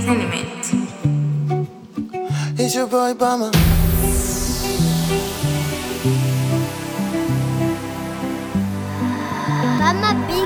Entertainment. It's your boy Bama. Mama Big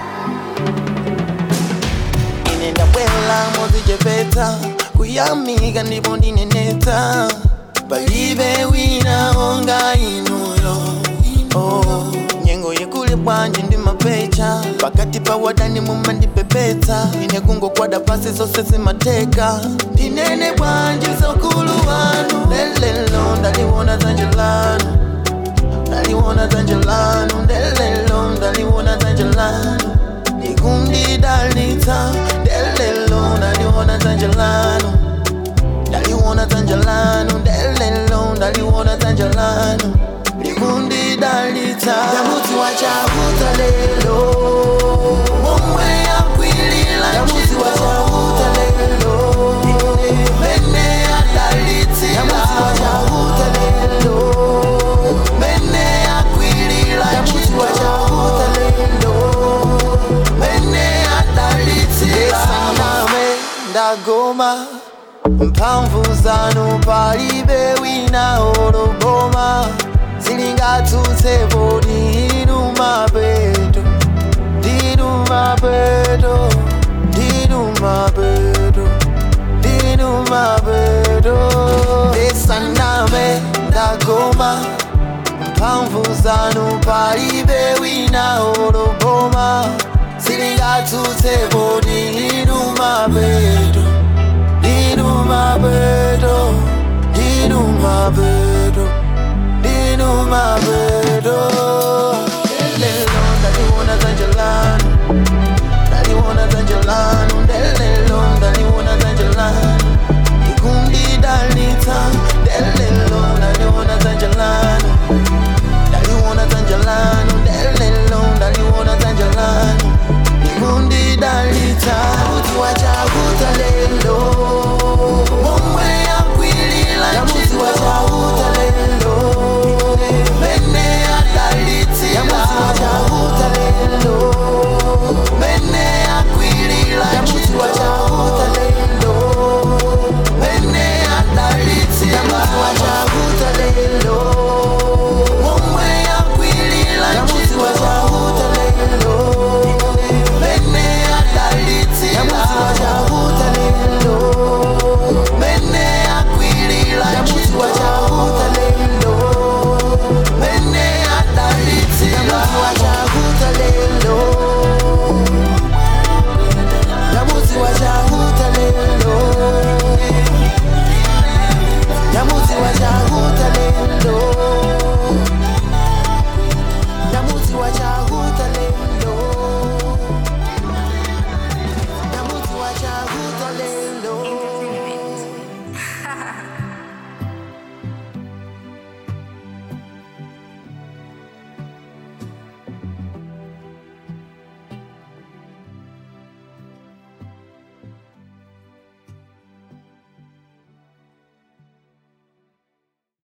Inenda bwela mozijepeta kuyamiga ndipo ndineneta palibe wina onga inuyo oh. nyengo yekule bwanji ndi mapecha pakati pa wadani mumandipepeta ine kungokwada pasi zonse zimateka ndinene bwanji sokulu wanu lelelo ndaliwona dzanja lanu ndaliwona dzanja lanu ndelelo ndaliwona dzanja lanu likundidalitsa ndelelo ndaliwona dzanja lanu ndaliwona dzanja lanu ndelelo ndaliwona dzanja lanu likundidalitsa ndamudzi wachakuta lelo momwe yakwilila ndamudzi wachakuta lelo mene yadalitsila ndamudzi wachakuta lelo mene yakwilila ndamudzi wachakuta lelo mene yadalitsila saname ndagoma mphamvu zanu palibe wina oloboma zilingatsutsepo ndinu mapeto ndinu mapeto ndinu mapeto ndinu mapeto esaname ndagoma mphamvu zanu palibe wina oloboma zilingatsutsepo ndinu mapeto ndinu mapeto ndinu mapeto ndinu mapeto